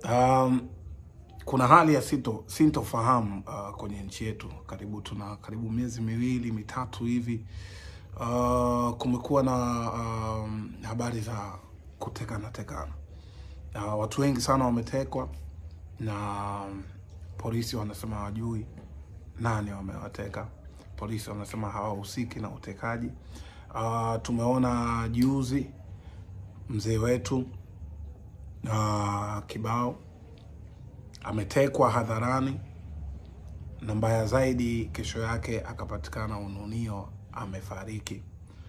Um, kuna hali ya sito sintofahamu uh, kwenye nchi yetu. Karibu tuna karibu miezi miwili mitatu hivi uh, kumekuwa na um, habari za kutekana tekana. Uh, watu wengi sana wametekwa na polisi wanasema hawajui nani wamewateka. Polisi wanasema hawahusiki na utekaji. Uh, tumeona juzi mzee wetu uh, Kibao ametekwa hadharani, na mbaya zaidi, kesho yake akapatikana ununio amefariki.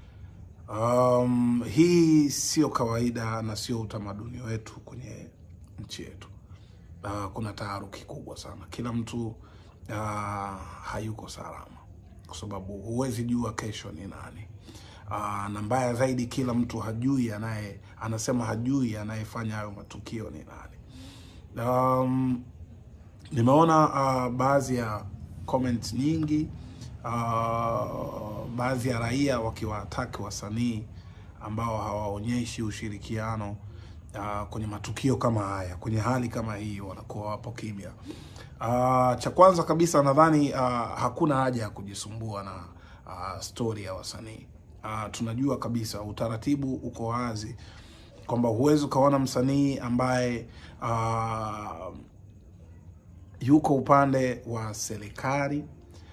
Um, hii sio kawaida na sio utamaduni wetu kwenye nchi yetu. Uh, kuna taharuki kubwa sana, kila mtu uh, hayuko salama kwa sababu huwezi jua kesho ni nani. Uh, na mbaya zaidi, kila mtu hajui anaye anasema hajui anayefanya hayo matukio ni nani. Um, nimeona uh, baadhi ya comment nyingi uh, baadhi ya raia wakiwataki wasanii ambao hawaonyeshi ushirikiano uh, kwenye matukio kama haya, kwenye hali kama hii, wanakuwa wapo kimya. Uh, cha kwanza kabisa nadhani uh, hakuna haja ya kujisumbua na uh, stori ya wasanii. Uh, tunajua kabisa utaratibu uko wazi kwamba huwezi ukaona msanii ambaye uh, yuko upande wa serikali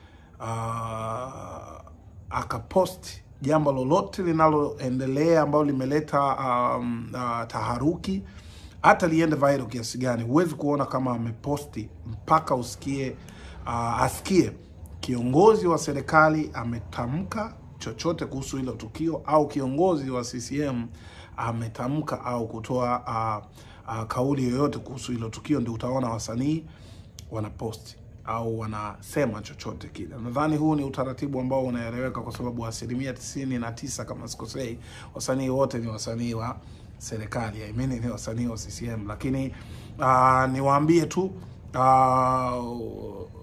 uh, akaposti jambo lolote linaloendelea ambalo limeleta um, uh, taharuki, hata liende viral kiasi gani, huwezi kuona kama ameposti mpaka usikie uh, asikie kiongozi wa serikali ametamka chochote kuhusu hilo tukio au kiongozi wa CCM ametamka au kutoa uh, uh, kauli yoyote kuhusu hilo tukio, ndio utaona wasanii wanaposti au wanasema chochote kile. Nadhani huu ni utaratibu ambao unaeleweka kwa sababu asilimia tisini na tisa kama sikosei, wasanii wote ni wasanii wa serikali, I mean, ni wasanii wa CCM. Lakini uh, niwaambie tu uh,